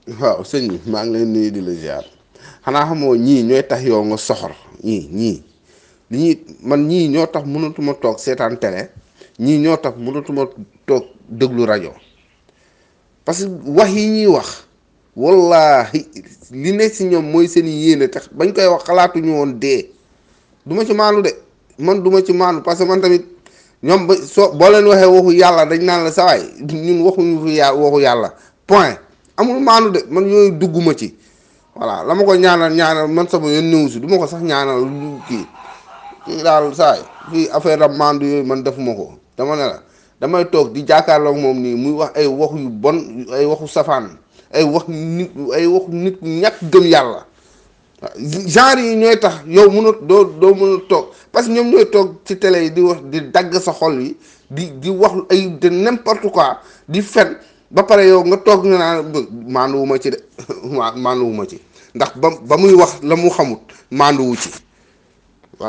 waaw sëñ bi maa ngi leen nuyu di la ziar xanaa xamoo ñii ñooy tax yow nga soxor ñii ñii li ñuy man ñii ñoo tax mënatuma toog seetaan télé ñii ñoo tax mënatuma toog déglu rajo parce que wax yi ñuy wax wallahi li ne si ñoom mooy seen yéene tax bañ koy wax xalaatuñu woon dee du ma ci maanu de man du ma ci maanu parce que man tamit ñoom ba soo boo leen waxee waxu yàlla dañ naan la sawaay ñun waxuñu fi ya waxu yàlla point amul maanu de man yooyu dugguma ci voilà la ma ko ñaanal ñaanal man sama yoon néew si du ma ko sax ñaanal lu kii kii daal saay fii affaire am maandu yooyu man defuma ko dama ne la damay toog di jàkkaarloog moom nii muy wax ay wax yu bon ay waxu safaan ay wax nit ay waxu nit ku ñàkk gëm yàlla genre yi ñooy tax yow mën a doo doo mën a toog parce que ñoom ñooy toog ci télé yi di wax di dagg sa xol yi di di wax ay de n'importe quoi di fen ba pare yow nga toog nga naan maanduwuma ci de maanduwuma ci ndax ba ba muy wax la mu xamut maanduwu ci